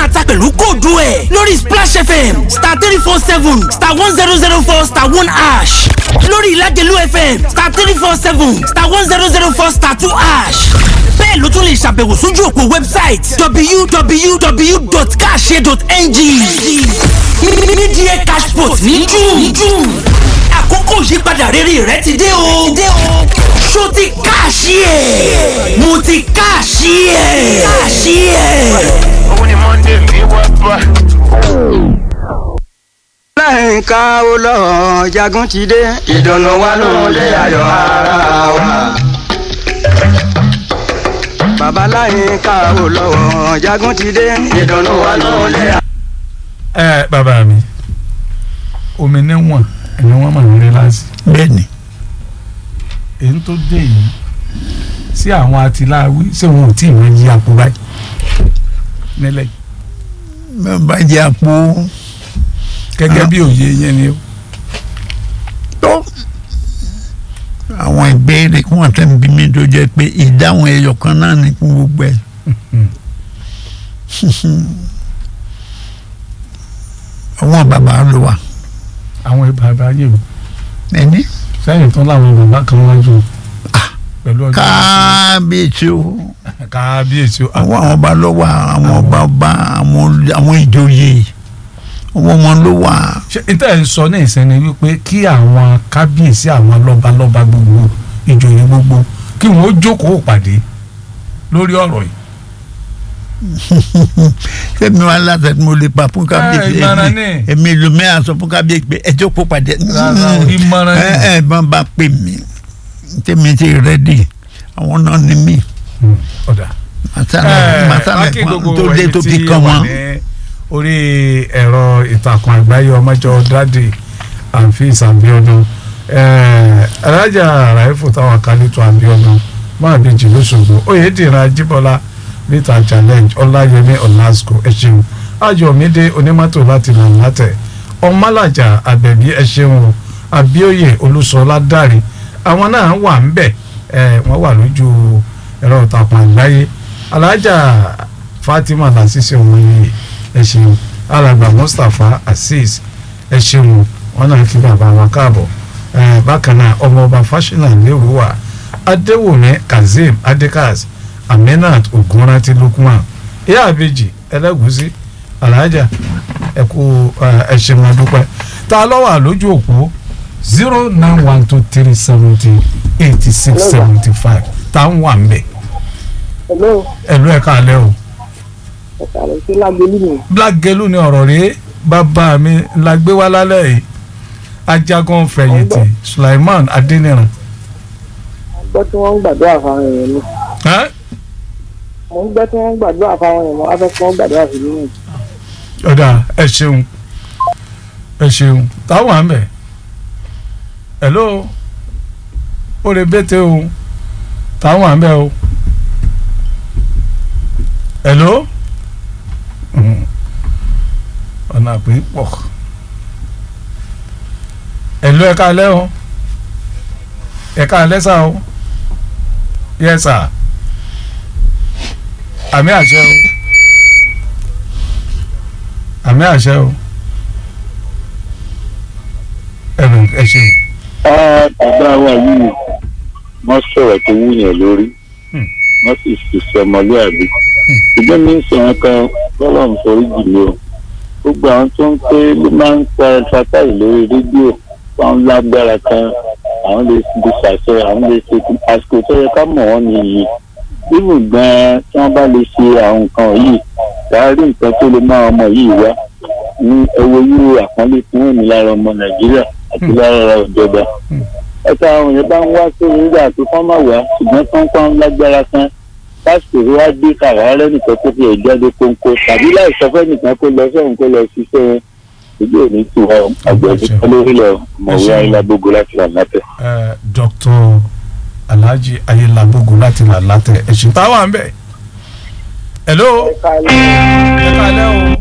máa ta pẹ̀lú kóòdù ẹ̀ lórí splash fm star three four seven star one zero zero four star one ash lórí ìlàjẹ̀lú fm star three four seven star one zero zero four star two ash bẹ́ẹ̀ ló tún lè ṣàbẹ̀wò sójú òpó wẹ́bsáìtì www.kashe.ng mídíẹ̀ cashport ní june àkókò ìyípadà rere rẹ ti dé o ṣó ti káàṣì ẹ̀ mo ti káàṣì ẹ̀ káàṣì ẹ̀. Òun ni Monday mi wá bá. láyìnká ó lọ jagun ti dé ìdùnnú wa ló lé ayọ̀ ara wa. bàbá láyìnká ó lọ jagun ti dé ìdùnnú wa ló lé ayọ̀. ẹ bàbá mi omi níwọ̀n ẹni wọ́n mọ̀ ní rẹ́láàsì bẹ́ẹ̀ni èyí tó dé yìí sí àwọn atiláwí ṣé wọn ò tí ì wọ́n yí àpò báyìí nílẹ̀ yìí bá jẹ́ àpò gẹ́gẹ́ bí òye yẹn ni ó tó àwọn ìbéèrè kí wọ́n tẹ̀ ń bí mi tó jẹ́ pé ìdáhùn ẹyọ kan náà ní fún gbogbo ẹ̀ àwọn bàbá ló wà àwọn bàbá yìí o ẹni sẹ́yìn tán láwọn bàbá kan wájú pẹ̀lú ọjọ́ kábíyèsí o kábíyèsí o àwọn àwọn ọba ló wà àwọn ọba ọba àwọn àwọn ìjòyè àwọn wọn ló wà ṣe ìtẹ́ ẹ̀ ń sọ ní ìsẹ́ni wípé kí àwọn kábíyèsí àwọn lọ́balọ́ba gbogbo ìjòyè gbogbo kí wọ́n ó jókòó pàdé lórí ọ̀rọ̀ yìí. fẹmi wa láti ẹni mo lè pa fún kábíyèsí Ẹ, ìmọ̀ràn èmi ni. èmi lómi àṣọ fún kábíyèsí pé ẹjọ́ kó pàdé Rárá o, ìmọ̀ràn ni. ẹ ẹ bọ́n bá pè mí tèmi ti rẹ́dì àwọn náà ni mí ọ̀dà. màtálẹ̀ màtálẹ̀ akí kan gbogbo tó dé ẹ̀yin tó tí fi kàn wà wọ́n. ní orí ẹ̀rọ ìtàkùn àgbáyé ọmọjọ dáàdì àǹfíìs àbíọ́dún alájà ràìfù táwọn kálítọ̀ àbíọ́dún máa bí jì lóṣogbo oyèdìrín ajíbọ́lá rita challenge ọláyẹmí ọ̀làsùkò ẹ̀ṣẹ̀wò ayọ̀mídé onímọ́tò láti nà látẹ̀ ọmọlàjà àbẹ̀bí ẹ̀ṣẹ̀wò àbíòye olúṣọlá dàrí àwọn náà wà ń bẹ̀ ẹ̀ wọ́n wà lójú ẹ̀rọ ìtàkùn àgbáyé alájà fatima lasisi ọmọ yìí ẹ ṣeun alàgbà mustapha azeez ẹ ṣeun wọn náà kí bàbá wọn káàbọ̀ ẹ bákan náà ọmọọba fásinà lérúwà adéwòmí kazeem adekaz aminat ogunranti lukman ìyá àbèjì ẹlẹgùsí alájà ẹ kú ẹ ṣeun adúpẹ́ tá a lọ wà lójú òpó zero nine one two three seventy eighty six seventy five tá a ń wà ń bẹ̀ Hello, ẹ̀lú ẹ̀ka alẹ́ o. ẹ̀ka rẹ̀ sí lágbélú mi. black gelu ni ọ̀rọ̀ rèé bàbá mi la gbé wá lálẹ́ yìí ajagun fẹ̀yìntì Sulaiman Adéníran. Mo ń gbọ́ tí wọ́n ń gbàdúrà fáwọn èèyàn ni. Ẹ́? Mo ń gbọ́ tí wọ́n ń gbàdúrà fáwọn èèyàn mo wá fẹ́ kí wọ́n gbàdúrà sí nínú. ọ̀dà ẹ ṣeun ẹ ṣeun táwọn àmì hello ó lè bẹ́tẹ̀ o táwọn àmì o hello Mhm. ọ̀nà àpè pọ̀ hello ẹ̀ka alẹ́ o ẹ̀ka alẹ́ sá o yes sir àmì àṣẹ o àmì àṣẹ o ẹnu ẹ ṣe bàbá wa yìí wọ́n sọ̀rọ̀ tó wúyàn lórí Hmm. wọ́n sì ṣiṣẹ́ ọmọlúwàbí ṣùgbọ́n mi ń sọ wọn kan bọ́lá ń forí jì mí o gbogbo àwọn tó ń pé ló máa ń pa fatai lórí rédíò wọn lágbára kan àwọn lè fi ṣàṣẹ àwọn lè ṣe àsìkò tó yẹ ká mọ̀ wọ́n nìyí bíbù gan-an tí wọ́n bá lè ṣe àwọn nǹkan yìí láàárín nǹkan tó lè máa ọmọ yìí wá ní owó yúrò àpọ́nlé fún òní lára ọmọ nàìjíríà àti lára ìjọba ẹ̀ka àwọn èèyàn bá ń wá sórí nígbà tó kán má wá ṣùgbọ́n tó ń pọ́n lágbára kan lásìkò tó wá dé kàràárẹ̀ nìkan tó fi ẹ̀jáde kóńkó tàbí láì sọ fẹ́ nìkan kó lọ sọ́run kó lọ ṣiṣẹ́ ojú òní tù wá àgbẹ̀dẹ olórílẹ̀ ọ̀mọ̀wé ayélujábógo láti rà látẹ̀. ẹ Dr. Alhaji Ayélabógo láti là látẹ ẹṣin táwọn à ń bẹ hello Ẹ̀ka ẹ kálẹ́ o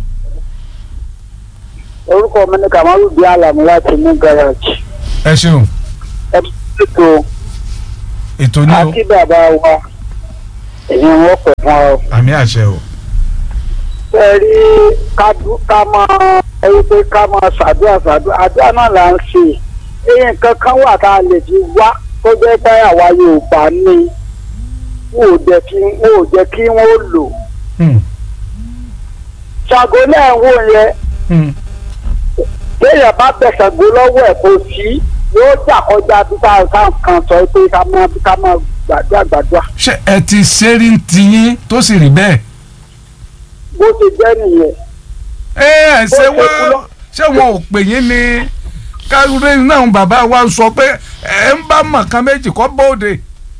orúkọ mi ni Kamaru bí Alamu láti ní garage. ẹ ṣeun Ẹ ètò ètò ní o àti bàbá wa èyí wọ́n pẹ̀ fún ọ. àmì àṣẹ o ṣe rí ká dú- ká máa ẹni pé ká máa ṣàdúrà ṣàdúrà àdúrà náà là ń ṣe èyí nǹkan kan wà tá a lè fi wá tó jẹ́ pé àwa Yorùbá ní wò ó jẹ́ kí wò ó jẹ́ kí wọ́n lò Hmm. ṣàgó náà wò yẹn Hmm. téèyàn bá bẹ̀ ṣàgó lọ́wọ́ ẹ̀ kò sí yóò jà kọjá bí ká ká kan sọ pé ká máa ká máa gbàdúrà gbàdúrà ṣé ẹ ti ṣeré ń tiyín tó sì rí bẹ́ẹ̀. bó ti jẹ́ nìyẹn. ẹ ẹ ṣé Ó ṣe kú wọ́n lọ. ṣé wọn ò pè yín ni káwé náà bàbá wa sọ pé ẹ ń bá mọ̀kan méjì kọ́ bóde.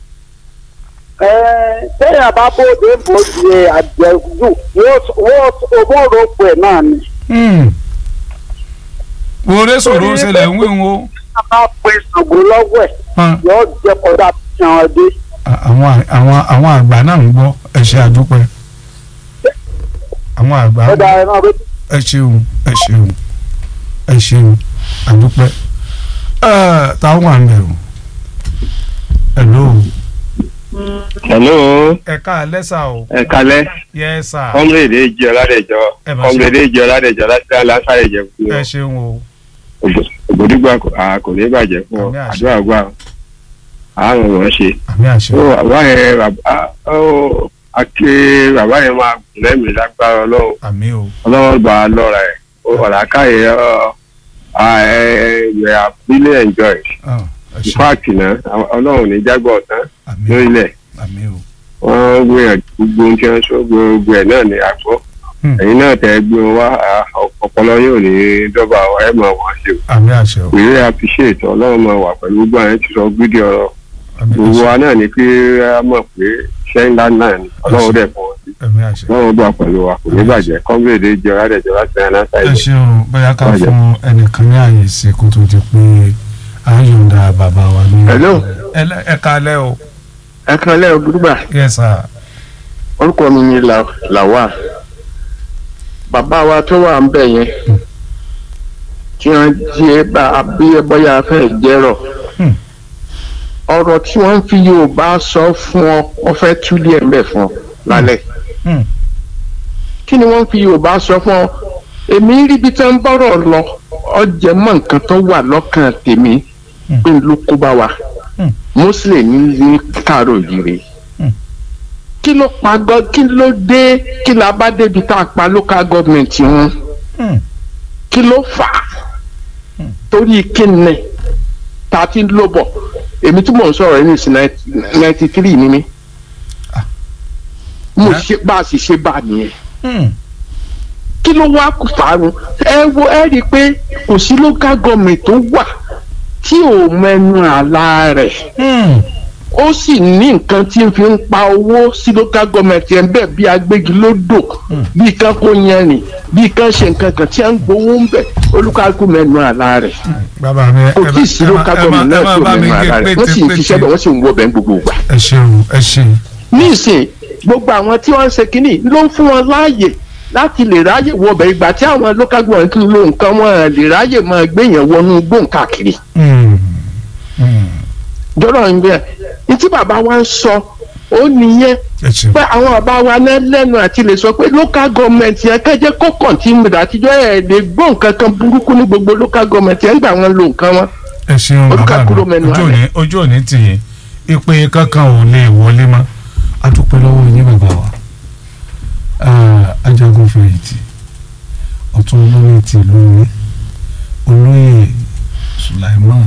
Ẹ, téèyàn bá bóde bóde àjẹjù yóò owó rògbò ẹ̀ náà ni. Hmm. wòré sọ̀rọ̀ ṣẹlẹ̀ ń wí wo. a bá pe ṣàgó lọ́wọ́ ẹ̀ Hàn. yóò jẹ́ kọjá fi hàn dé. àwọn àwọn àwọn àgbà náà ń gbọ́ ẹ ṣe àdúpẹ́ àwọn àgbà ó dára náà bẹ́ẹ̀ ẹ ṣeun ẹ ṣeun ẹ ṣeun àdúpẹ́ ẹ táwọn à ń bẹ̀rù hello hello ẹ ká lẹ́sà o ẹ kalẹ yes sir kọmrèdè jẹ ọládẹjọ Ẹ bá ṣe. kọmrèdè jẹ ọládẹjọ láti aláṣàrẹ jẹ fún ẹ ọ ṣeun o ògbódìgbà kò ní bàjẹ́ fún ọ Àmì àṣẹ. àdúrà gbà àrùn wọn ṣe. àmì àṣẹ ó bàbá yẹn bàbá ó ake bàbá yẹn máa gùn lẹ́mìí lágbára ọlọ́run àmì o ọlọ́run gbà á lọ́ra ẹ̀ ó ọ̀làkàyè ẹ̀ àbílẹ̀ enjoy Ah, ẹ ṣe páàkì náà ọlọ́run ní jágbọ́ ọ̀tán àmì o lórílẹ̀ àmì o wọ́n gbìyànjú gbogbo ohun tí wọ́n sọ gbogbo ẹ̀ náà ní àgbọ̀ Hmm. ẹ̀yin náà tẹ́ gbé wọn wá ah, ọpọlọ yóò ní dọ́gba ẹ̀ mọ̀ wọ́n ṣe o àmì àṣẹ o we really appreciate ọlọ́run máa wà pẹ̀lú gbogbo àwọn tí sọ gidi ọ̀rọ̀ àmì gbogbo àṣẹ wa náà ni pé a mọ̀ pé iṣẹ́ ńlá náà ni ọlọ́run dẹ̀ fún wọn sí àmì àṣẹ ọlọ́run bá pẹ̀lú wa kò ní bàjẹ́ kọ́ńgbèdè jọra dẹ̀ jọra sẹ́yìn náà ẹ sáyẹn. ṣeun bóyá ká Bàjẹ́. fún ẹnìkan ní àyè sí kó tó di pé a yọ̀ǹda bàbá wa ní. Hello. ẹ lẹ- ẹ káalẹ́ o ẹ kan lẹ́yìn gbúdúgbà yes sir orúkọ mi ni La- Lawal bàbá wa tó wà ń bẹ̀ yẹn tí wọ́n jẹ́ bá bí bọ́yá fẹ́ jẹ́rọ̀ Hmm. ọ̀rọ̀ tí wọ́n fi Yorùbá sọ fún ọ wọ́n fẹ́ túlẹ̀ ẹ̀ mbẹ̀ fún ọ lálẹ́ Hmm. kí ni wọ́n fi Yorùbá sọ fún ọ èmi rí bí tí wọ́n bọ́rọ̀ lọ ọjẹ́ mọ́ nǹkan tó wà lọ́kàn tèmi Hmm. pé ló kó bá wa Hmm. Muslim ní kárò yìí Hmm. kí ló pa gọ kí ló dé kí la bá débi tá a pa local government wọn Hmm. kí ló fà á torí kíni tá a ti ń lò bọ̀ èmi tí mò ń sọ̀rọ̀ yìí ní sí ninety three ni mí Ah. mo Ah. ṣe bá a sì ṣe bá a nìyẹn Hmm. kí ló wá kó fàárùn ẹ wo ẹ rí i pé kò sí local government tó wà tí ò mẹnu àlá rẹ̀ Hmm. ó sì ní nǹkan tí ń fi ń pa owó sí local government yẹn bẹ́ẹ̀ bí agbégilódò bí kan kó yẹn rìn bí kan ṣe nǹkan kan tí a ń gbowó ń bẹ̀ olúkálùkù mẹ́nu àlá rẹ̀ bàbá mi ẹ kò tí ì sí local government náà tí ò bá mi mẹ́nu gé àlá rẹ̀ wọ́n sì ń pété ṣiṣẹ́ bẹ̀ wọ́n sì ń wọ bẹ́ẹ̀ gbogbo ìgbà. ẹ ṣeun ẹ ṣeun ní ìsìn gbogbo àwọn tí wọ́n ń ṣe kínní ló ń fún wọn láàyè láti lè ráyè wọbẹ̀ ìgbà tí àwọn local government ń lo nǹkan wọn lè ráyè máa gbéyàn wọnú gbóǹkàkiri Hmm. Hmm. jọ̀rọ̀ ń bẹ̀ ní tí bàbá wa ń sọ ó nìyẹn ẹ ṣeun pé àwọn bàbá wa náà lẹ́nu àti lè sọ pé local government yẹn kẹ́jẹ́ kó kọ̀ǹtínú rẹ̀ àtijọ́ ẹ̀ lè gbọ́ nǹkan kan burúkú ní gbogbo local government yẹn gbà wọn lo nǹkan wọn. ẹ ṣeun bàbá Olúkàkúrò mi mẹ́nu ojú àlẹ́. òní ojú òní tì yín ìpè kankan ò lè wọlé mọ́ a dúpẹ́ lọ́wọ́ yín bàbá wa Ah, ajagun fẹ̀yìntì ọ̀tún olóyè ti ìlú mi olóyè Sulaiman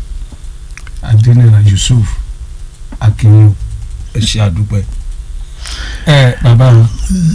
Adéníran Yusuf Akínyìn ẹ ṣe àdúpẹ́ ẹ bàbá mi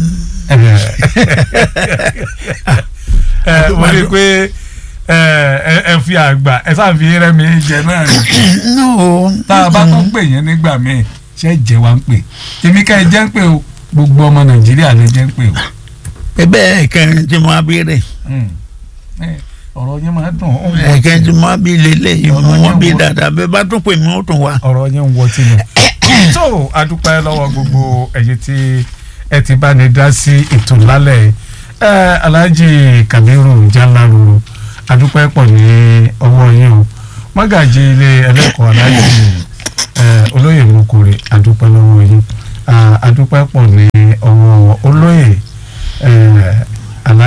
ẹ mo rí i pé ẹ ẹ fi àgbà ẹ sáà fi rẹ́mi jẹ náà ni no tá a bá tún pè yẹn nígbà míì ṣé jẹ́ wa ń pè èmi ká ẹ jẹ́ ń pè o gbogbo ọmọ nàìjíríà lè jẹ́ ń pè o ẹbẹ ẹkẹrin tí mo bí rẹ Hmm. Ẹ, ọ̀rọ̀ yẹn máa dùn ó ń wọ ẹkẹrin tí tí mo bí lélẹyìí Ọ̀rọ̀ mo yẹn bí wọ- dáadáa bẹ́ẹ̀ bá tún pè mí ó tún wá. ọ̀rọ̀ yẹn ń wọ tí nù. tó adúpẹ́ lọ́wọ́ gbogbo ẹ̀yin tí ẹ ti bá ní dá sí ètò lálẹ́ yìí. ẹ Alhaji Kabiru Jaláruru adúpẹ́ pọ̀ ní ọwọ́ yín o mọ́gàjì ilé ẹlẹ́kọ̀ọ́ Alhaji ẹ, olóyè Mokore adúpẹ́ lọ́wọ́ yín Ah, adúpẹ́ pọ̀ ní ọwọ́ olóyè ẹ,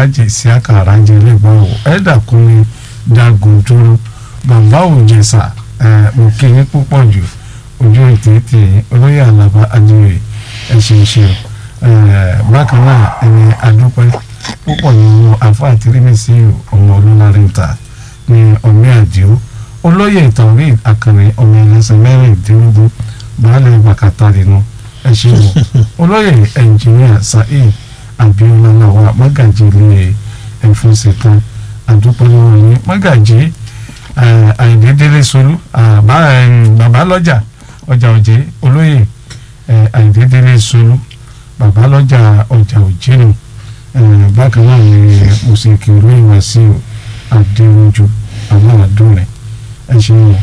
alhaji siaka aranje lẹgbọn ẹdà kúnmi jagun dúró bàbá òjèṣà mo kí yín púpọ̀ jù ojú ètètè olóyè alaba adéoyè ẹ ṣe ṣe bákan náà ẹni adúpẹ́ púpọ̀ nínú àfọ àtìrímẹsì ọmọ olúnarinta ní ọmọ àdìo olóyè ìtàwé àkànní ọmọ ẹlẹ́sìn mẹ́rìndínlógún baálé bàkàtà nínú ẹ ṣe wò olóyè ẹnjìníà saheed abiola làwà mọ́gàjì ilé ẹ̀fún ṣetán àdúpẹ́ lọ́wọ́ yín mọ́gàjì àìdédélé solú bàbá lọ́jà ọjà òjé olóyè àìdédélé solú bàbá lọ́jà ọjà òjé nù bákan náà ni mùsùlùmí olóyè wàsíù adéwòjú àwọn àdúrà ẹ ṣe wò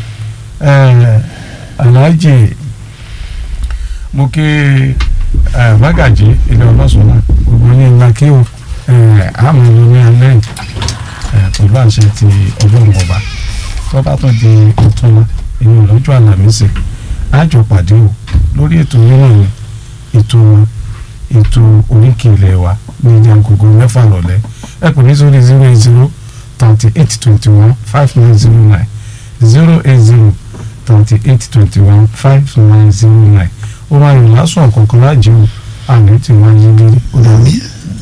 aláàjì mo kí mágàjì ilé ọlọ́sùn náà gbogbo ní ńlá kí o àmọ́ ló ní alẹ́ pẹ̀lú àṣẹ ti ọlọ́run ọba tó bá tún di ọ̀túnla inú lọ́jọ́ àlàmísì àjọ pàdé o lórí ètò nínú ètò ètò oríkì ilẹ̀ wa ní ìdí agogo mẹ́fà lọ́lẹ́ ẹ pè mí sórí zero eight zero thirty eight twenty one five nine zero nine zero eight zero thirty eight twenty one five nine zero nine ó máa yọ lásán ọ̀kọ̀ọ̀kan láàjẹ́ o àmì tí wọ́n yí lórí ó dàbí.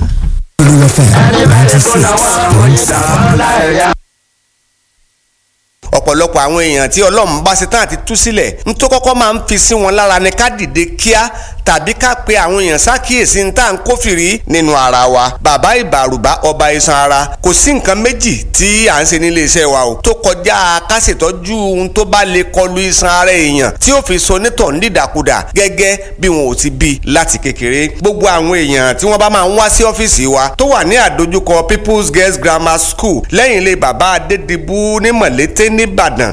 ọ̀pọ̀lọpọ̀ àwọn èèyàn tí ọlọ́run bá ṣe tán àti tú sílẹ̀ ń tó kọ́kọ́ máa ń fi sí wọn lára ni ká dìde kíá tàbí ká pe àwọn èèyàn ṣàkíyèsí ní tá à ń kófìrí nínú ara wa bàbá ìbàrùbá ọba iṣan ara kò sí nǹkan méjì tí à ń ṣe nílé iṣẹ́ wa o tó kọjá ká ṣètọ́jú ohun tó bá lè kọlu iṣan ara èèyàn tí ó fi so nítọ̀ nídàkudà gẹ́gẹ́ bí wọn ò ti bí láti kékeré gbogbo àwọn èèyàn tí wọ́n bá máa ń wá sí ọ́fíìsì wa tó wà ní àdójúkọ People's Girls Grammar School lẹ́yìn ilé bàbá Adédìbú ní Mọ̀lété nìbàdàn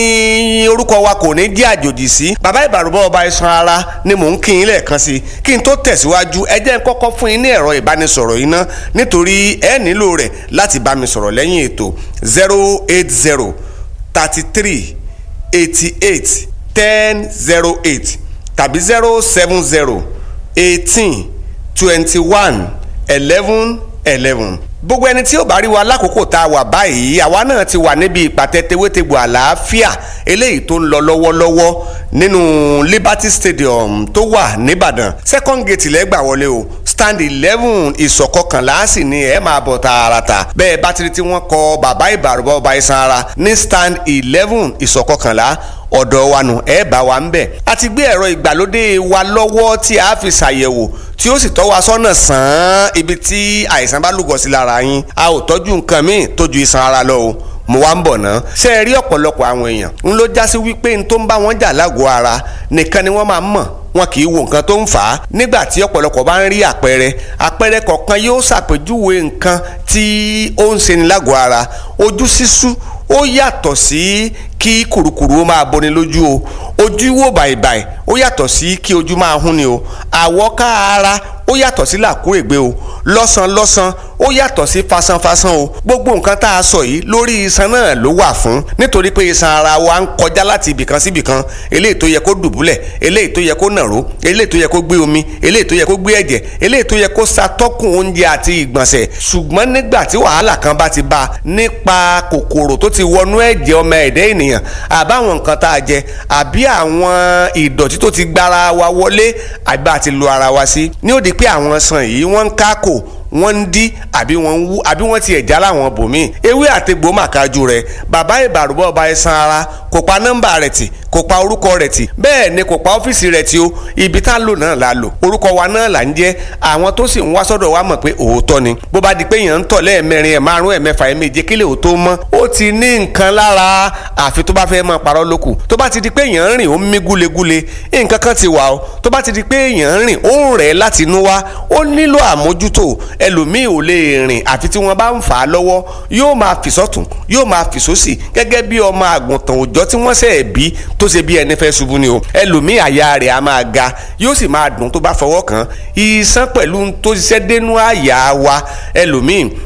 ní orúkọ wa kò ní jẹ́ àjòjì sí bàbá ìbàrùbá ọba iṣan ara ni mò ń kí yín lẹ́ẹ̀kan sí kí n tó tẹ̀síwájú ẹ jẹ́ n kọ́kọ́ fún yín ní ẹ̀rọ ìbánisọ̀rọ̀ yìí ná nítorí ẹ nílò rẹ̀ láti bá mi sọ̀rọ̀ lẹ́yìn ètò zero eight zero thirty three eighty eight ten zero eight tàbí zero seven zero eighteen twenty one eleven eleven gbogbo ẹni tí ó bá rí wa lákòókò tá a wà báyìí àwa náà ti wà níbi ìpàtẹ tewétegbò àlàáfíà eléyìí tó ń lọ lọ́wọ́lọ́wọ́ nínú Liberty Stadium tó wà nìbàdàn second gate lẹ́gbà wọlé o stand eleven ìsọ̀kọkànlá sì ni ẹ máa bọ̀ tààràtà bẹ́ẹ̀ bá ti rí tí wọ́n kọ bàbá ìbàrúbọ̀ ọba iṣan ara ní stand eleven ìsọ̀kọkànlá ọ̀dọ̀ wa nù ẹ bá wa ń bẹ̀. a ti gbé ẹ̀rọ ìgbàlódé wa lọ́wọ́ tí a fi ṣàyẹ̀wò tí ó sì tọ́ wa sọ́nà sàn án ibi tí àìsàn bá lúgọ sí lára yín a ò tọ́jú nǹkan míì tó ju iṣan ara lọ o mo wá ń bọ̀ ná. ṣé ẹ rí ọ̀pọ̀lọpọ̀ àwọn èèyàn ń ló já sí wípé n tó ń bá wọn jà lágọ̀ọ́ ara nìkan ni wọ́n máa ń mọ̀ wọn kì í wo nǹkan tó ń fà á nígbà tí ọ̀pọ̀lọpọ̀ bá ń rí àpẹẹrẹ àpẹẹrẹ kọ̀ọ̀kan yóò ṣàpèjúwe nǹkan tí ó ń ṣeni lágọ̀ọ́ ara ojú sísú ó yàtọ̀ sí kí kùrukùru ó máa boni lójú o ojú wò bàìbàì ó yàtọ̀ sí kí ojú máa hún ni o àwọ̀ká ara ó yàtọ̀ sí làkúrègbé o lọ́sàn-lọ́sàn ó yàtọ̀ sí fasanfasan o gbogbo nǹkan tá a sọ yìí lórí iṣan náà ló wà fún nítorí pé iṣan ara wa ń kọjá láti ibìkan sí ibìkan eléyìí tó yẹ kó dùbúlẹ̀ eléyìí tó yẹ kó nàró eléyìí tó yẹ kó gbé omi eléyìí tó yẹ kó gbé ẹ̀jẹ̀ eléyìí tó yẹ kó ṣàtọ́kùn oúnjẹ àti ìgbọ̀nsẹ̀ ṣùgbọ́n nígbà tí wàhálà kan bá ti bá a nípa kòkòrò tó ti wọnú ẹ̀jẹ̀ ọmọ ẹ̀dẹ́ ènìyàn àbáwọn nǹkan tá a jẹ àbí àwọn ìdọ̀tí tó ti gbára wa wọlé àbí àti lu ara wa sí ní ó di pé àwọn sàn yìí wọ́n ń kákò wọ́n ń dí àbí wọ́n ń wú àbí wọ́n ti ẹ̀já láwọn bòmíì ewé àtegbò màkájú rẹ̀ bàbá ìbàrúbọ̀ ọba ẹ̀sán ara kò pa nọ́mbà rẹ̀ tì kò pa orúkọ rẹ̀ tì bẹ́ẹ̀ ni kò pa ọ́fíìsì rẹ̀ tì o ibi tá a lò náà la lò orúkọ wa náà là ń jẹ́ àwọn tó sì ń wá sọ́dọ̀ wa mọ̀ pé òótọ́ ni bó bá di pé èèyàn ń tọ̀ lẹ́ẹ̀mẹrin ẹ̀ márùn ẹ̀ mẹ́fà ẹ̀ méje kílẹ̀ òótọ́ mọ́ ó ti ní nǹkan lára àfi tó bá fẹ́ máa parọ́ lókù tó bá ti di pé èèyàn ń rìn ó ń mí gúlegúle nǹkan kan ti wà o tó bá ti di pé èèyàn ń rìn ó ń rẹ̀ láti inú wá ó nílò àmójútó ẹlòmíì ò lè rìn àfi tí wọ́n bá ń fà á lọ́wọ́ yóò máa fì sọ́tún yóò máa fì sósì gẹ́gẹ́ bí ọmọ àgùntàn òòjọ́ tí wọ́n ṣẹ̀ bí tó ṣe bí ẹni fẹ́ ṣubú ni o ẹlòmíì àyà rẹ̀ á máa ga yóò sì máa dùn tó bá fọwọ́ kàn iṣan pẹ̀lú tó ṣiṣẹ́ dénú àyà wa ẹlòmíì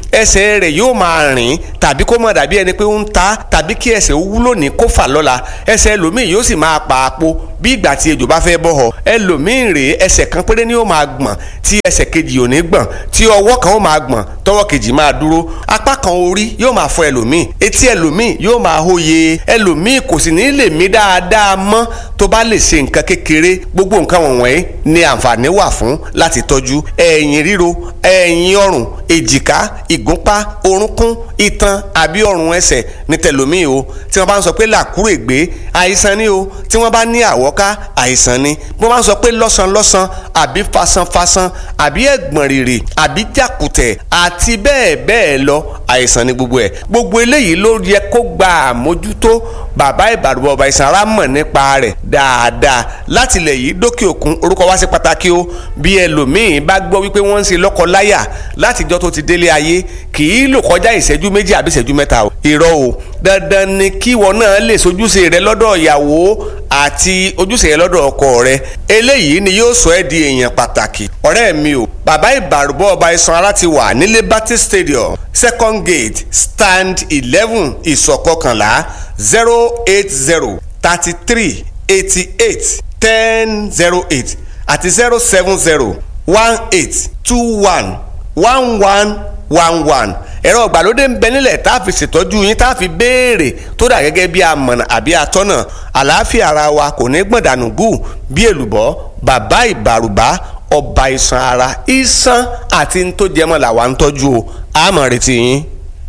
ẹsẹ̀ rẹ̀ yóò máa rìn tàbí kó má dàbí ẹni pé ó ń ta tàbí kí ẹsẹ̀ ó wúlò ní kó fà lọ́la ẹsẹ̀ ẹlòmíì yóò sì máa pa àpò bí ìgbà tí ejò bá fẹ́ bọ́ họ ẹlòmíì rèé ẹsẹ̀ kan péré ni ó máa gbọ̀n tí ẹsẹ̀ kejì ò ní gbọ̀n tí ọwọ́ kan ó máa gbọ̀n tọwọ́ kejì máa dúró apá kan orí yóò máa fọ ẹlòmíì etí ẹlòmíì yóò máa hóye ẹlòmíì kò sì ní lè mí dáadáa mọ́ tó bá lè ṣe nǹkan kékeré gbogbo nǹkan wọ̀nyí ni àǹfààní wà fún láti tọ́jú ẹ̀yìn ríro ẹ̀yìn ọrùn èjìká ìgúnpá orúnkún itan àbí ọrùn ẹsẹ̀ ní tẹlòmíì o tí wọ́n bá ń sọ pé làkúrègbé àìsàn ni o tí wọ́n bá ní àwọ́ká àìsàn ni bí wọ́n bá ń sọ pé lọ́sànlọ́sàn àbí fasanfasan àbí ẹ̀gbọ̀n rìrì àbí jàkùtẹ̀ àti bẹ́ẹ̀ bẹ́ẹ̀ lọ àìsàn ni gbogbo ẹ̀ gbogbo eléyìí ló yẹ kó gba àmójútó bàbá ìbàdàn ọba ìsàn ara mọ̀ nípa rẹ̀ dáadáa láti ilẹ̀ yìí dókè òkun orúkọ wá sí pàtàkì o bí ẹlòmíín bá gbọ́ wípé wọ́n ń ṣe lọ́kọ-láyà látijọ́ tó ti délé ayé kì í lò kọjá ìṣẹ́jú méjì àbí ìṣẹ́jú mẹ́ta o irọ́ o dandan ni kí wọn náà lè sojúṣe rẹ lọ́dọ̀ ìyàwó àti ojúṣe rẹ lọ́dọ̀ ọkọ rẹ eléyìí ni yóò sọ ẹ́ di èèyàn pàtàkì ọ̀rẹ́ mi o bàbá ìbàrúbọ̀ ọba isan ara ti wà ní liberty stadium second gate stand eleven ìsọ̀kọkànlá zero eight zero thirty three eighty eight ten zero eight àti zero seven zero one eight two one one one one one ẹ̀rọ ìgbàlódé ń bẹ nílẹ̀ tá a fi ṣètọ́jú yín tá a fi béèrè tó dà gẹ́gẹ́ bí amọ̀nà àbí atọ́nà àlàáfíà ara wa kò ní gbọ̀ndànù gù bí èlùbọ́ bàbá ìbàrùbá ọba iṣan ara iṣan àti ní tó jẹmọ́ làwa ń tọ́jú o àmọ̀ retí yín.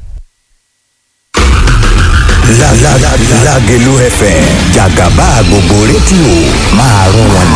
Lágẹ̀lú FM jàgàbá gbogbo rédíò máa rún wọn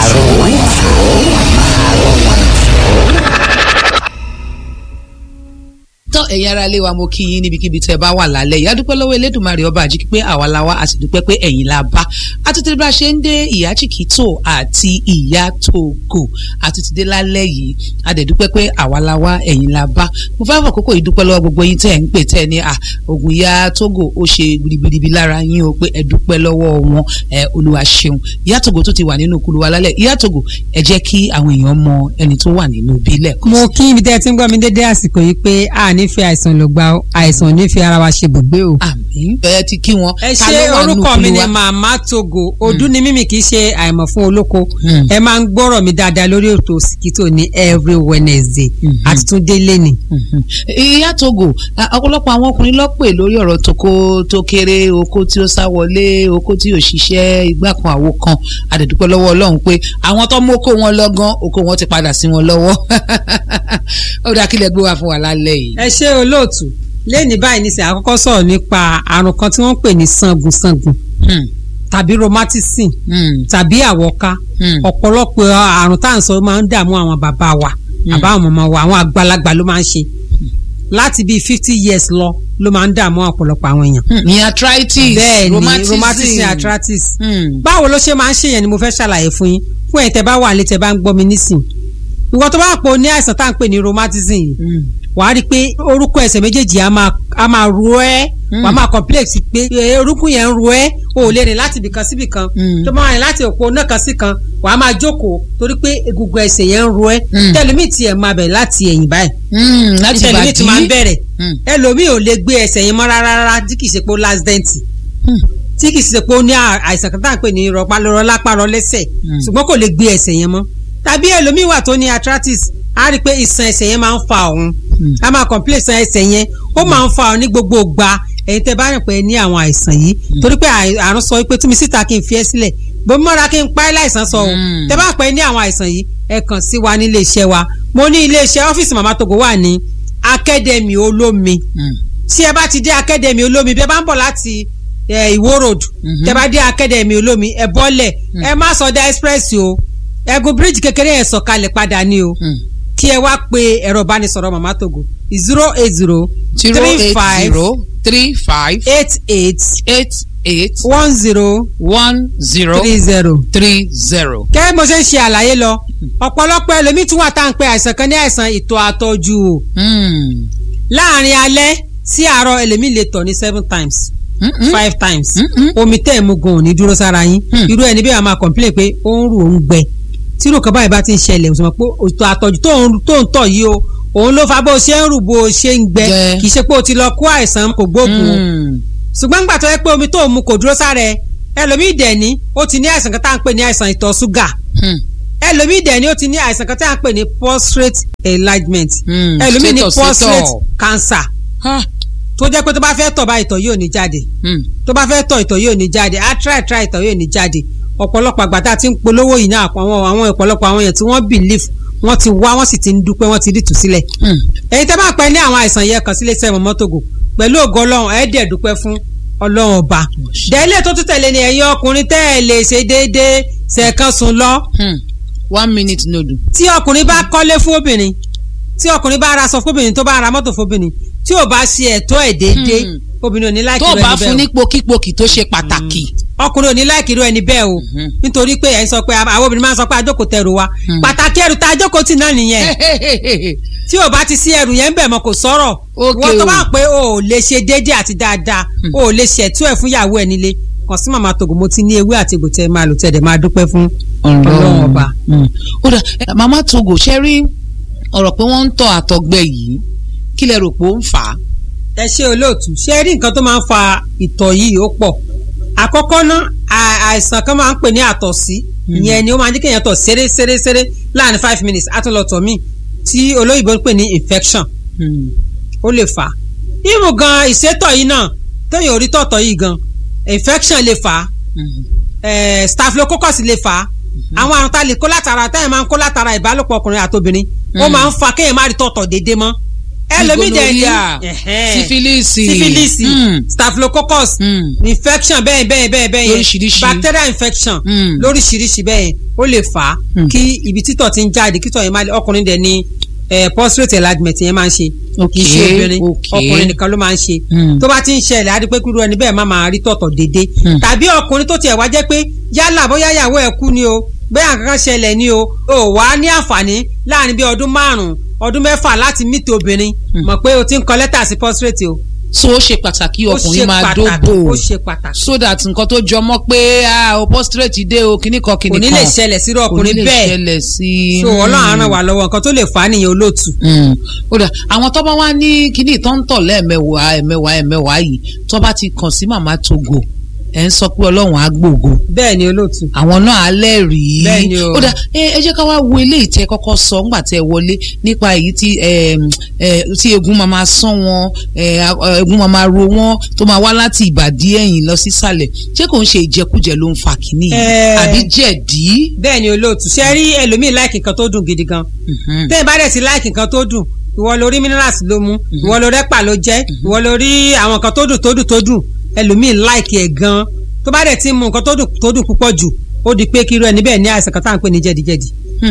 tán ẹ̀yin ará ilé wa mo kí yín níbikíbi tẹ́ ẹ bá wà lálẹ́ ìyá dúpẹ́ lọ́wọ́ elédùnmarè ọba àjíkí pé àwa la wá a sì dúpẹ́ pé ẹ̀yin la bá àtúntì bá ṣe ń dé ìyá chikito àti ìyá togo àtúntì dé lálẹ́ yìí a dẹ̀ dúpẹ́ pé àwa la wá ẹ̀yin la bá mo fẹ́ fàkókò yìí dúpẹ́ lọ́wọ́ gbogbo yín tẹ́ ẹ̀ ń pè tẹ́ ẹ ní à ògùn ìyá togo ó ṣe gbìrìgbìrì lára yín o pé ẹ dúpẹ́ lọ́wọ́ wọn ẹ olúwa ṣeun ìyá togo tó ti wà nínú kulu wa lálẹ́ ìyá togo ẹ jẹ́ kí àwọn èèyàn mọ ẹni tó wà nínú bílẹ̀ kọ́ mo kí ibi tẹ́ ẹ ti ń gbọ́ mi dédé àsìkò yìí pé a ní fi àìsàn ló gba àìsàn ní fi ara wa ṣe bùgbé o. àmín ẹ ti kí wọn. ẹ Ta ṣe ló wà nínú orúkọ mi kulu ni wa? màmá togo ọdún ni mímì kì í ṣe àìmọ̀ fún olóko Mm. ẹ máa ń gbọ́rọ̀ mi dáadáa lórí ètò Òsìkítò ní every Wednesday àti tún délé ni. ìyá togo a- ọ̀pọ̀lọpọ̀ àwọn ọkùnrin ló pè lórí ọ̀rọ̀ toko tó kéré oko tí ó sá wọlé oko tí ò ṣiṣẹ́ igbá kan àwo kan àdẹ̀dúpẹ́ lọ́wọ́ ọlọ́run pé àwọn tó mú oko wọn lọ́gán oko wọn ti padà sí wọn lọ́wọ́ ó dáa kílẹ̀ gbé wá fún wa lálẹ́ yìí. ẹ ṣe olóòtú lẹ́ni báyìí ní sẹ́ àkọ́kọ́ sọ̀rọ̀ nípa àrùn kan tí wọ́n ń pè ní sangunsangun tàbí rheumatism tàbí àwọ̀ká ọ̀pọ̀lọpọ̀ àrùn tá à ń sọ máa ń dààmú àwọn bàbá wa àbá àwọn màmá wa àwọn àgbàlagbà ló máa ń ṣe láti bíi fifty years lọ ló máa ń dààmú ọ̀pọ̀lọpọ̀ àwọn èèyàn. ní arthritis bẹ́ẹ̀ ni rheumatism. rheumatism arthritis báwo ló ṣe máa ń ṣèyàn ni mo fẹ́ ṣàlàyé fún yín fún ẹ̀ tẹ́ bá wà lé tẹ́ bá ń gbọ́ mi nísìn ìwọ tó bá pò ní àìsàn tá à ń pè ní rheumatism yìí wàá rí i pé orúkọ ẹsẹ̀ méjèèjì á máa á máa ro ẹ́ wàá máa complex pé eh, orúkún yẹn ń ro ẹ́ o ò lè rìn láti ibìkan sí ibìkan tó máa rìn láti òpó náà kan sí kan wàá máa jókòó torí pé egungun ẹsẹ̀ yẹn ń ro ẹ́ tẹlifí tiẹ̀ máa bẹ̀ láti ẹ̀yìn báyìí láti tẹlifí bàdí. ti máa ń bẹ̀rẹ̀ ẹlòmíì ò lè gbé ẹsẹ̀ yẹn mọ́ rárá rárá tí kì í ṣe pé ó last dent tí kì í ṣe pé ó ní à- àìsàn kan tá à ń pè ní rọpálọrọ lápárọ lẹ́sẹ̀ ṣùgbọ́n kò lè gbé ẹsẹ̀ yẹn mọ́ tàbí ẹlòmíì wà tó ní arthritis á rí i pé ìṣàn ẹsẹ̀ yẹn máa ń fa òun á máa complain ìṣàn ẹsẹ̀ yẹn ó máa ń fa òun ní gbogbo ìgbà ẹ̀yin tẹ́ bá rìn pé ẹ ní àwọn àìsàn yìí torí pé àì- àrùn sọ pé túnmí síta kí n fi ẹ́ sílẹ̀ bó mọ́ra kí n pa ẹ́ láìsàn sọ òun tẹ́ bá pẹ́ ní àwọn àìsàn yìí ẹ kàn sí wa ní iléeṣẹ́ wa mo ní iléeṣẹ́ ọ́fíìsì màmá togo wà ní akademi olómi tí ẹ bá ti dé akademi olómi bí ẹ bá ń bọ̀ láti eh, ìwó road tẹ bá dé akademi olómi ẹ bọ́lẹ̀ ẹ má sọdá express o ẹgùn bíríìjì kékeré yẹn sọ̀kalẹ̀ padà ní o kí ẹ wá pe ẹ̀rọ ìbánisọ̀rọ̀ màmá togo zero eight zero zero three eight five zero three five eight eight eight eight one zero one zero three zero three zero. kẹ́ bí mo ṣe ń ṣe àlàyé lọ ọ̀pọ̀lọpọ̀ ẹlòmíì tún wà tá à ń pe àìsàn kan ní àìsàn ìtọ̀ àtọ̀jù o láàrin alẹ́ sí àárọ̀ ẹlòmíì lè tọ̀ ní seven times five times omi tẹ́ ẹ̀ mú gan ò ní dúró sára yín irú ẹni bí wàá máa complain pé ó ń rù ó ń gbẹ tí irú kan báyìí bá ti ń ṣẹlẹ̀ o sọ ma pé ìtọ̀ àtọ̀jù tó ń tó ń tọ̀ yìí o òun ló fa bó o ṣe ń rù bó o ṣe ń gbẹ Gbẹ. kì í ṣe pé o ti lọ kó àìsàn kò gbóògùn o ṣùgbọ́n nígbà tó yẹ pé omi tó o mu kò dúró sára ẹ ẹlòmíì dẹ̀ ní ó ti ní àìsàn kan tá à ń pè ní àìsàn ìtọ̀ ṣúgà ẹlòmíì dẹ̀ ní ó ti ní àìsàn kan tá à ń pè ní prostate enlargement Hmm, ẹlòmíì ní sétọ̀, prostate sétọ̀. cancer tó jẹ́ pé tó bá fẹ́ tọ̀ bá ìtọ̀ yóò ní jáde tó bá fẹ́ tọ̀ ìtọ̀ yóò ní jáde á try try ìtọ̀ yóò ní jáde ọ̀pọ̀lọpọ̀ àgbà tá a ti ń polówó yìí náà àwọn àwọn ọ̀pọ̀lọpọ̀ àwọn èèyàn tí wọ́n believe wọ́n ti wá wọ́n sì ti ń dúpẹ́ wọ́n ti rí tù sílẹ̀ èyí tẹ́ bá pẹ́ ní àwọn àìsàn yẹn kàn sílé iṣẹ́ mọ́tògò pẹ̀lú ògo ọlọ́run ẹ̀ dẹ̀ dúpẹ́ fún ọlọ́run ọba dẹ́lẹ̀ tó tún tẹ̀lé ni ẹ̀yin ọkùnrin tẹ́ ẹ̀ lè ṣe déédéé ṣẹ̀kan sùn lọ. one minute nodu. tí ọkùnrin bá kọ́lé fún obìnrin tí ọkùnrin bá ra aṣọ fóbìnrin tó bá ra mọ́tò fóbìnrin tí ò bá ṣe ẹ̀tọ́ ẹ̀ déédéé obìnrin ò ní láìkí tó rẹ̀ bá níbẹ̀ fún o. ní pokípokì tó ṣe pàtàkì. ọkùnrin ò ní láìkí irú ẹni bẹ́ẹ̀ o nítorí pé ẹ̀ ń sọ pé àwọn obìnrin máa ń sọ pé àjókòó tẹrù wa pàtàkì ẹrù tá àjókòó tì náà nìyẹn tí ò bá ti sí ẹrù yẹn ń bẹ̀ mọ́ kò sọ̀rọ̀ wọ́n tó o. bá pé o ò lè ṣe déédéé àti dáadáa o ò lè ṣẹ̀tú ẹ̀ fún ìyàwó ẹ̀ nílé kàn sí màmá tògò mo ti ní ewé àti egbò tẹ́ ẹ máa lò tẹ́ ẹ dẹ̀ máa dúpẹ́ fún ọlọ́run ọba. Mm. ó dà ẹ, màmá togo ṣe rí ọ̀rọ̀ pé wọ́n ń tọ́ àtọ̀gbẹ yìí kí lẹ rò pé ó ń fà á. ẹ ṣe olóòtú ṣé rí nǹkan tó máa ń fa ìtọ̀ yìí ó pọ̀ àkọ́kọ́ ná à- àìsàn kan máa ń pè ní àtọ̀sí ìyẹn ni ó máa ń jẹ́ kéèyàn tọ̀ ṣeré ṣeré ṣeré láàrin five minutes àtúnlọ̀tọ̀ míì tí olóyìnbó ń pè ní infection ó lè fà á ìmù gan ìṣètọ̀ yìí náà téèyàn ò rí tọ̀tọ̀ yìí gan infection lè fà á eh, staphylococcus lè fà á àwọn àrùn tá a lè kó látara táyà máa ń kó látara ìbálòpọ̀ ọkùnrin àtobìnrin ó Mm. máa ń fa kéèyàn má rí tọ̀tọ̀ déédéé mọ́ ẹlòmíì dẹ̀ ní Gonorrhea, ẹ̀hẹ́n, sífílìsì, sífílìsì mm. staphylococcus infection bẹ́ẹ̀ bẹ́ẹ̀ bẹ́ẹ̀ bẹ́ẹ̀ yẹn Lóríṣiríṣi. bacterial infection Mm. lóríṣiríṣi bẹ́ẹ̀ yẹn ó lè fà á Mm. kí ibi títọ̀ ti ń jáde kítọ̀ yẹn máa lè ọkùnrin dẹ̀ ní eh, prostate enlargement yẹn máa ń ṣe kì í ṣe Okay, obìnrin okay. ọkùnrin nìkan ló máa ń ṣe Mm. tó bá ti ń ṣẹlẹ̀ á rí pé kúrú ẹni bẹ́ẹ̀ má máa rí tọ̀tọ̀ déédéé Mm. tàbí ọkùnrin tó tiẹ̀ wá jẹ́ pé yálà bóyá ìyàwó ẹ̀ kú ni o bóyá nǹkan kan ṣẹlẹ̀ ni o ò wá ní àǹfààní láàrin bí ọdún márùn-ún ọdún mẹ́fà láti mìtì obìnrin mọ̀ pé o ti ń kọ lẹ́tà sí prostate o. so ó ṣe pàtàkì Ó ṣe ọkùnrin máa pàtàkì, dóbò ó ṣe pàtàkì. so that nǹkan tó jọmọ́ pé ah, o postrate dé o kíní kan kíní kò kan ní lè ṣẹlẹ̀ sírú ọkùnrin kò ní lè bẹ́ẹ̀ ṣẹlẹ̀ sí so ọlọ́run á ràn wá lọ́wọ́ nǹkan tó lè fà á nìyẹn olóòtú. Mm. ó dà àwọn tó bá wá ní kíní tó ń tọ̀ lẹ́ẹ̀mẹwàá ẹ̀mẹwàá ẹ̀mẹwàá yìí tó bá ti kàn sí màmá togo ẹ̀ ń sọ pé ọlọ́run á gbògo bẹ́ẹ̀ ni olóòtú. àwọn náà á lẹ́rìí Bẹ́ẹ̀ ni o. ó dà ẹ ẹ jẹ́ ká wá wo eléyìí tẹ́ kọ́kọ́ sọ ńgbà tẹ́ wọlé nípa èyí tí ẹ ẹ tí egun máa máa sán wọn ẹ a- egun máa máa ro wọn tó máa wá láti ìbàdí ẹ̀yìn lọ sísàlẹ̀ ṣé kò ń ṣe ìjẹkújẹ ló ń fa kínní yìí Ẹ. àbí jẹ̀dí. bẹ́ẹ̀ ni olóòtú ṣe rí ẹlòmíì láìkì nǹkan tó dùn gidi gan tẹ́ ẹ bá dẹ̀ sí láìkì nǹkan tó dùn ìwọ lórí minerals ló mú ìwọ lórí ẹ̀pà ló jẹ́ ìwọ lórí àwọn nǹkan tó dùn tó dùn tó dùn ẹlòmíì láìkì ẹ̀ gan tó bá dẹ̀ ti mú nǹkan tó dùn tó dùn púpọ̀ jù ó di pé kí irú ẹni bẹ́ẹ̀ ní àìsàn kan tá à ń pè ní jẹ̀díjẹ̀dí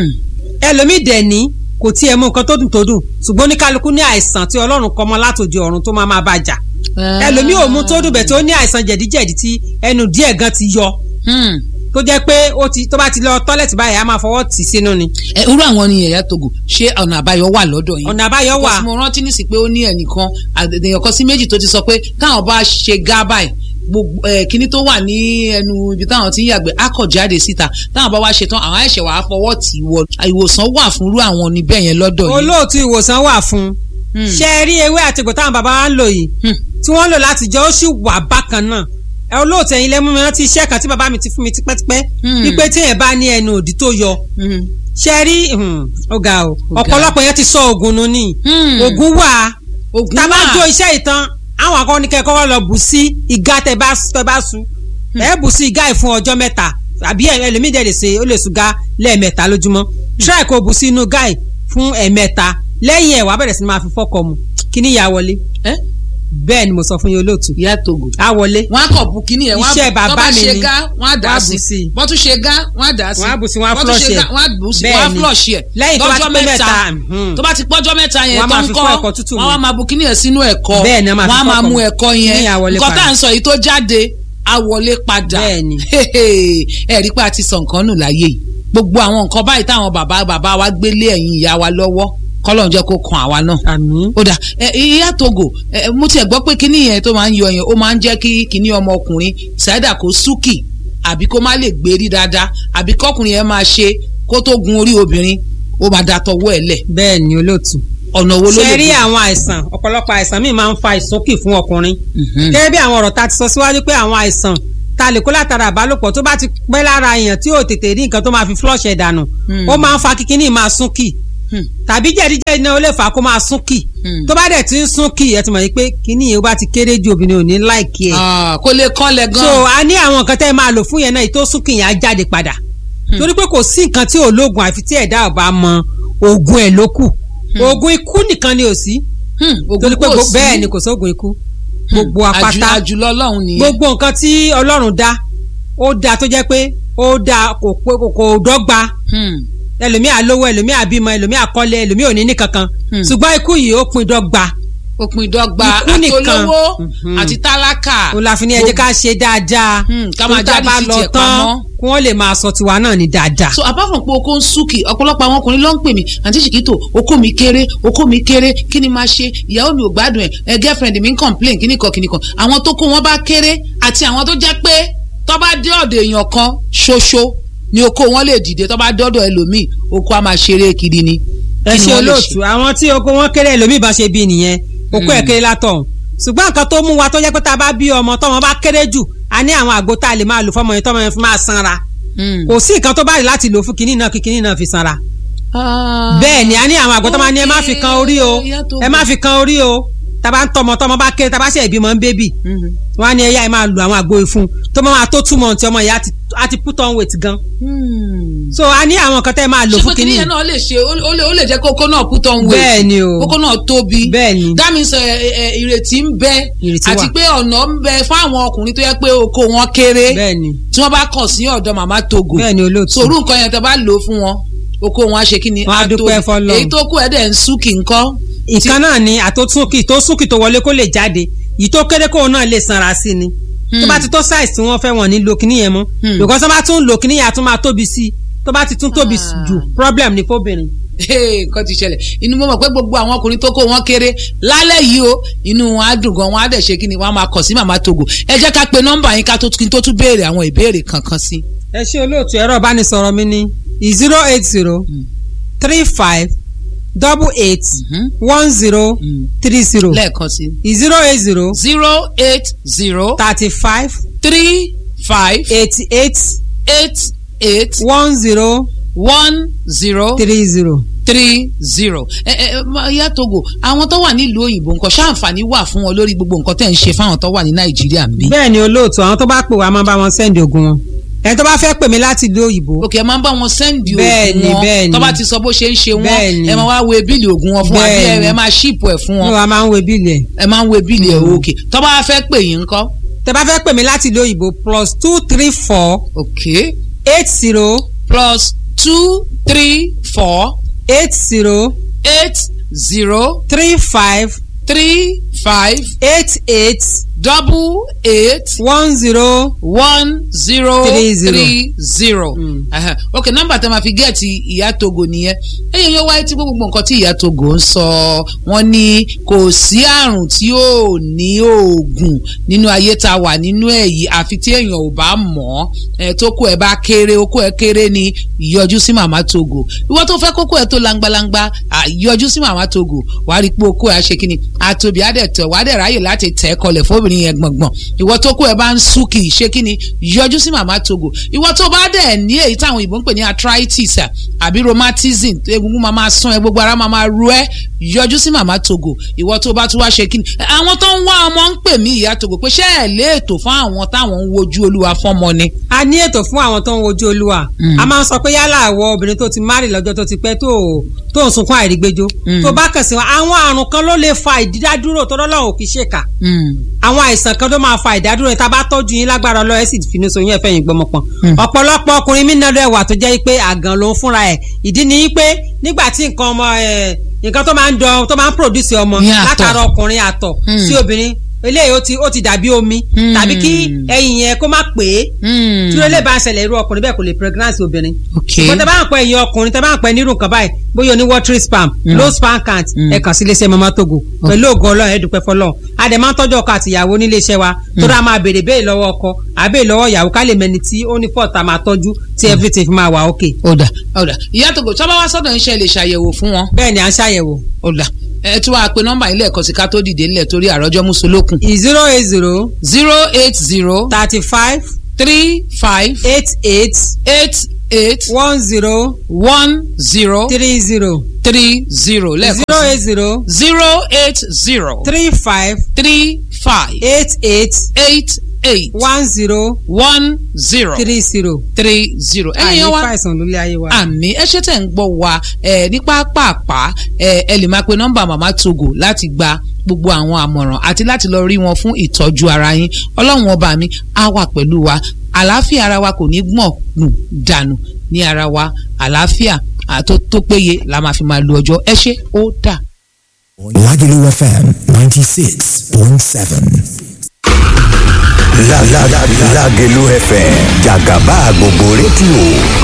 ẹlòmíì dẹ̀ ní kò tiẹ̀ mú nǹkan tó dùn tó dùn ṣùgbọ́n ní kálukú ní àìsàn tí ọlọ́run kọ mọ́ látòdì ọ̀run tó máa máa bá jà ẹlòmíì ò mú tó dùn bẹ̀ tó ní àìsàn jẹ̀díjẹ̀dí tí ẹnu díẹ̀ gan ti yọ tó jẹ́ pé ó ti tó bá ti lọ tọ́lẹ̀tì báyìí á máa fọwọ́ tì sínú ni. ẹ irú àwọn ni ẹ̀yà togo ṣé ọ̀nà àbáyọ wà lọ́dọ̀ yín. ọ̀nà àbáyọ wà. Because mo rántí nísìsiyìí pé ó ní ẹnìkan àdèyàn kan sí méjì tó ti sọ pé káwọn bá ṣe gá báyìí gbogbo ẹ kíní tó wà ní ẹnu ibi táwọn ti ń yàgbẹ́ á kọ̀ jáde síta táwọn bá wá ṣe tán àwọn ẹ̀ṣẹ̀ wàá fọwọ́ tì í wọ ìwòsàn wà fún irú àwọn níbẹ̀ yẹn lọ́dọ̀ yìí. olóòtú ìwòsàn wà fún un ṣe é rí ewé àtìgbò táwọn bàbá wa ń lò yìí tí wọ́n lò láti jẹ́ ó sì wà bákan náà ẹ olóòtú ẹ̀yin lẹ́mú mi rántí iṣẹ́ kan tí bàbá mi ti fún mi tipẹ́tipẹ́ wípé tí èèyàn bá ní ẹnu òdì tó yọ ṣe é rí ọ̀gá o ọ̀pọ̀lọpọ̀ yẹn ti sọ oògùn nù ní oògùn wà tá a bá jó iṣẹ́ ìtàn àwọn akọni kẹ́kọ̀ọ́ lọ bù sí ìgá tẹ bá tẹ bá su ẹ bù sí ìgá yìí fún ọjọ́ mẹ́ta àbí ẹlòmídẹ̀ lè ṣe ó lè sùn gá lẹ́ẹ̀mẹ́ta lójúmọ́ try kó bù sí inú gá yìí fún ẹ̀mẹ́ta lẹ́yìn ẹ̀ wàá bẹ̀rẹ̀ sí ni máa fi fọ́kọ mu kí ni ìyá wọlé bẹ́ẹ̀ ni mo sọ fún yín olóòtú ìyá togo á wọlé wọn á kọ̀ bu kíní yẹn iṣẹ́ bàbá mi ṣe ni gá wọn á dà á sí wọ́n tún ṣe gá wọ́n á dà á sí wọ́n á bù sí wọ́n á tún flush ṣe ẹ̀ gá, wọ́n á bù sí Bẹ́ẹ̀ wọ́n á ni. flush ẹ̀ lẹ́yìn tó bá ti lọ́jọ́ pé mẹ́ta mẹ́ta mhm. tó bá ti pọ́jọ́ mẹ́ta yẹn Wọ́n á tó máa ń fi kọ́ kọ́ ẹ̀kọ́ tútù wọ́n mu. á máa bu kíní yẹn sínú ẹ̀kọ́ Bẹ́ẹ̀ ni, wọ́n máa fi wọ́n á máa kọ́kọ́ mú mu. ẹ̀kọ́ yẹn Kíní yẹn á wọlé nǹkan tá padà. à ń sọ yìí tó jáde á wọlé padà ẹ rí pé a ti sọ nǹkan nù láyé yìí gbogbo àwọn nǹkan báyìí táwọn bàbá bàbá wa gbélé ẹ̀yìn ìyá wa lọ́wọ́ kọ́lọ́n jẹ́ kó kan àwa náà. ó dà ẹ ìyá togo ẹ mo tiẹ̀ gbọ́ pé kíní yẹn tó máa ń yọ yẹn ó máa ń jẹ́ kí kíní ọmọkùnrin ṣáídà kó súkì àbí kó má lè gbérí dáadáa àbí kọ́kùnrin yẹn máa ṣe kó tó gun orí obìnrin ó máa da tọwọ́ ẹ̀ lẹ̀. bẹ́ẹ̀ ni olóòtú ọ̀nà wo ló lè ṣe rí gbé? àwọn àìsàn ọ̀pọ̀lọpọ̀ àìsàn míì máa ń fa ìsúnkì fún ọkùnrin gẹ́gẹ́ bí àwọn ọ̀rọ̀ ta ti sọ síwájú pé àwọn àìsàn ta lè kó látara àbálòpọ̀ tó bá ti pẹ́ lára èèyàn tí ò tètè rí nǹkan tó máa fi flush ẹ̀ dànù Hmm. ó máa ń fa kíkíní máa súnkì tàbí jẹ̀díjẹ̀dí náà ó lè fà á kó máa súnkì tó bá dẹ̀ ti ń súnkì ẹ ti mọ̀ yìí pé kíní yìí ó bá ti kéré ju obìnrin ò ní láìkí ẹ̀ Ah, kó lè kánlẹ̀ gan. so a ní àwọn nǹkan tẹ́ ẹ máa lò fún yẹn náà èyí tó súnkì yẹn á jáde padà torí pé kò sí nǹkan tí ológun àfi tí ẹ̀dá ọba mọ oògùn ẹ̀ ló kù oògùn ikú nìkan ni ò sí torí pé kò gbo- sí. bẹ́ẹ̀ ni kò sóògùn ikú gbogbo Àjù- apáta àjùlọ ọlọ́run nìyẹn. gbogbo nǹkan tí ọlọ́run dá ó dá tó jẹ́ pé ó dá kò pé kò kò dọ́gba ẹlòmíà lówó ẹlòmíà bímọ ẹlòmíà kọ́lé ẹlòmíà ò ní ní kankan ṣùgbọ́n ikú yìí ó pin dọ́gba òpin dọ́gba Ikú nìkan. àtolówó Mhm. àti tálákà. ó la fi ní ẹ jẹ́ ká ṣe dáadáa ká máa tó tá a jáde bá sí lọ tiẹ̀ tán pamọ́. kí wọ́n lè máa sọ tiwa náà ní dáadáa. so apart from pé oko ń súnkì ọ̀pọ̀lọpọ̀ àwọn ọkùnrin ló ń pè mí àǹtí ṣìkìtò oko mi kéré oko mi kéré kí ni máa ṣe ìyàwó mi ò gbádùn ẹ̀ ẹ girlfriend mi ń complain kíní kan kíní kan àwọn tó kó wọn bá kéré àti àwọn tó jẹ́ pé tó bá dé ọ̀dọ̀ èèyàn kan ṣoṣo ni oko wọn lè dìde tó bá dé ọ̀dọ̀ ẹlòmíì oko á máa ṣeré kiri ni. ẹ Kí ni ṣe wọ́n lè olóòtú àwọn tí oko wọn kéré ẹlòmíì bá ṣe bí nìyẹn oko ẹ kéré látọ̀ ṣùgbọ́n nǹkan tó mú wa tó jẹ́ pé tá a bá bí ọmọ tọ́mọ bá kéré jù a ní àwọn àgbo tá a lè máa lò fọmọ yẹn tọ́mọ yẹn fi máa sanra kò sí nǹkan tó bá rí láti lò fún kinní náà kí kinní náà fi sanra bẹ́ẹ̀ ni a ní àwọn àgbo tó máa ní ẹ má fi kan orí o ẹ má fi kan orí o tá a bá ń tọmọ tọmọ bá kéré tá a bá ṣe ìbímọ ń bébì wọn á ní ẹyà ẹ máa lo àwọn àgbo ìfun tó máa tó two months ọmọ yẹn á ti- á ti put on weight gan so a ní àwọn nǹkan tẹ́ ẹ máa lò ṣé fún pé kíní kinní yẹn náà lè ṣe ó lè ó lè jẹ́ kókó náà put on weight Bẹ́ẹ̀ ni o. kókó náà tóbi bẹ́ẹ̀ ni that means ẹ, ẹ, ẹ, ìrètí ń bẹ Ìrètí àti wà. pé ọ̀nà ń bẹ fún àwọn ọkùnrin tó yẹ pé oko wọn kéré bẹ́ẹ̀ ni tí wọ́n bá kàn sí ọ̀dọ̀ màmá togo bẹ́ẹ̀ ni olóòtú sòrú nǹkan yẹn tó bá lò ó fún wọn oko wọn á ṣe kí ni Wọ́n á tóbi. dúpẹ́ f'Ọlọ́run. èyí tó kù ẹ̀ dẹ̀ ń súnkì ńkọ́ ìkan náà ni àtòsúnkì tó súnkì tó wọlé kó lè jáde yìí tó kéré kóun náà lè sanra sí ni tó bá ti tó size tí wọ́n fẹ́ wọ́n ní lo kíní yẹn mọ́ because tó bá tún lo kíní yẹn á tún máa tóbi sí i tó bá ti tún tóbi jù problem ni fóbìnrin. Hey, nǹkan ti ṣẹlẹ̀ inú mo mọ̀ pé gbogbo àwọn ọkùnrin tó kó wọn kéré lálẹ́ yìí o inú wọn á dùn gan wọn á dẹ̀ ṣe kí ni wọn á máa kàn sí màmá togo ẹ jẹ́ ká pe nọ́mbà yín ká tó kí n tó tún béèrè àwọn ìbéèrè kankan sí. ẹ ṣe olóòtú ẹ̀rọ ìbánisọ̀rọ̀ mi ní zero eight zero three five double eight one zero three zero lẹ́ẹ̀kan sí. zero eight zero zero eight zero thirty five three five eighty eight eight eight one zero one zero three zero. three zero. ẹ ẹ ma- ìyá togo àwọn tó wà nílùú òyìnbó nǹkan ṣáǹfààní wà fún wọn lórí gbogbo nǹkan tẹ̀ ń ṣe fáwọn tó wà ní nàìjíríà ń bí. bẹ́ẹ̀ ni olóòtú àwọn tó bá pè wá máa bá wọn sẹ́ndì ogun wọn ẹni tó bá fẹ́ pè mí láti ìlú òyìnbó òkè ẹ máa ń bá wọn sẹ́ndì Bẹ́ẹ̀ ni, oògùn bẹ́ẹ̀ wọn ni. tó bá ti sọ bó ṣe ń ṣe wọn Bẹ́ẹ̀ ni. ẹ máa wá wo bíìlì oògùn wọn fún wa bí Bẹ́ẹ̀ ẹ ni. ẹ máa ṣíìpù ẹ̀ fún ní wọn wa máa ń wo bíìlì ẹ̀. ẹ máa ń wo bíìlì ẹ̀ òkè tó bá fẹ́ pè yín ńkọ́. tẹ bá fẹ́ pè mí láti ìlú òyìnbó plus two three four okay eight zero plus two three four eight zero eight zero three five three five eight eight double eight one zero one zero Three zero. three zero. Aha. ok nọ́mbà tẹ́ ma fi gẹ́ẹ̀tì ìyá togo nìyẹn ẹ̀yìn yóò wáyé tí gbogbo nǹkan tí ìyá togo ń sọ wọ́n ní kò sí àrùn tí ò ní oògùn nínú ayé tá a wà nínú ẹ̀ yìí àfi tí èèyàn ò bá mọ̀ ọ́ tó kó ẹ bá kéré okó ẹ kéré ni yọjú sí màmá togo ìwọ tó fẹ́ kókó ẹ tó langbalangba à, yọjú sí màmá togo wàá rí i pé okó ẹ á ṣe kíni àtòbí á dẹ̀ tẹ̀ wàá dẹ̀ ráyè láti tẹ̀ ẹ́ kọlẹ̀ fóbìnrin yẹn gbọ̀ngbọ̀n ìwọ tó kó ẹ bá ń sú kì í ṣe kíni yọjú sí màmá togo ìwọ tó bá dẹ̀ ní èyí táwọn òyìnbó ń pè ní arthritis à, àbí rheumatism egungun máa máa sán ẹ gbogbo ara máa máa ru ẹ yọjú sí màmá togo ìwọ tó bá tún wá ṣe kíni àwọn tó ń wá ọmọ ń pè mí ìyá togo pé ṣé ẹ lé ètò fún àwọn táwọn ń wojú olúwa fọ́mọ ni. a ní ètò fún àwọn tó ń wojú olúwa a máa ń sọ pé yálà àwọ obìnrin tó ti márì lọ́jọ́ tó ti pẹ́ tó tó ń sunkún àìrígbéjó tó bá kàn sí wọn àwọn àrùn kan ló lè fa ìdádúró tó lọ́lọ́run ò kì í ṣèkà àwọn àìsàn kan tó máa fa ìdádúró yẹn tá a bá tọ́jú yín lágbára ọlọ́run ẹ̀ sì finú so yín ẹ̀fẹ́ yín gbọmọpọ̀n ọ̀pọ̀lọpọ̀ ọkùnrin mí nàdọ̀ ẹ̀wà tó jẹ́ pé àgàn ló ń fúnra ẹ̀ ìdí ni pé nígbà tí nǹkan ọmọ ẹ̀ nǹkan tó máa ń dán tó máa ń produce ọmọ Ní àtọ̀. látara ọkùnrin àtọ̀ Mm. sí obìnrin eléyìí ó ti ó ti dàbí omi Mm. tàbí kí ẹyin yẹn kó má pè é tí ó lè bá ń ṣẹlẹ̀ irú ọkùnrin bẹ́ẹ̀ kò lè pregnancy obìnrin Okay. ṣùgbọ́n tẹ bá ń pẹ́ ẹ̀yin ọkùnrin tẹ bá ń pẹ́ nírú nǹkan báyìí bóyá o ní watery spam Mm. low sperm count ẹ kàn sí iléeṣẹ́ mama togo pẹ̀lú ògo ọlọ́run ẹ dúpẹ́ fọlọ́run a dẹ̀ máa ń tọ́jú ọkọ àti ìyàwó nílé iṣẹ́ wa tó dáa máa béèrè béèrè lọ́wọ́ ọkọ àbẹ́ẹ̀ lọ́wọ́ ìyàwó ká lè mẹni tí ó ní fọ́ọ̀tà máa tọ́jú tí everything fi máa wà okay. ọ̀dà ọ̀dà ìyá togo sábà wá sọ́dọ̀ iṣẹ́ lè ṣàyẹ̀wò fún wọn. bẹ́ẹ̀ ni à ń ṣàyẹ̀wò. ọ̀dà ẹ tún wáá pe nọ́mbà ilé ẹ̀kọ́ sí ká tó dìde nílẹ̀ torí àròjọ mùsùlùkùn. zero eight zero zero eight zero thirty five three five eight eight eight eight one zero one zero three zero three zero lẹ́ẹ̀kan zero sí. eight zero zero eight zero three five three five eight eight eight eight one zero one zero three zero. three zero. àyè ẹ̀yin wa fàìsàn lólé ayé wa. àmì ẹ ṣe tẹ̀ ń gbọ́ wa ẹ ní pápápá ẹ ẹ lè máa pe nọ́mbà màmá togo láti gba gbogbo àwọn àmọ̀ràn àti láti lọ rí wọn fún ìtọ́jú ara yín ọlọ́run ọba mi á wà pẹ̀lú wa àlàáfíà ara wa kò ní gbọ̀n nù dànù ní ara wa àlàáfíà àtó tó péye la máa fi máa lo ọjọ́ ẹ ṣé ó dà. Lagelu FM 96.7. La la la Lagelu FM Jagaba gbogbo rédíò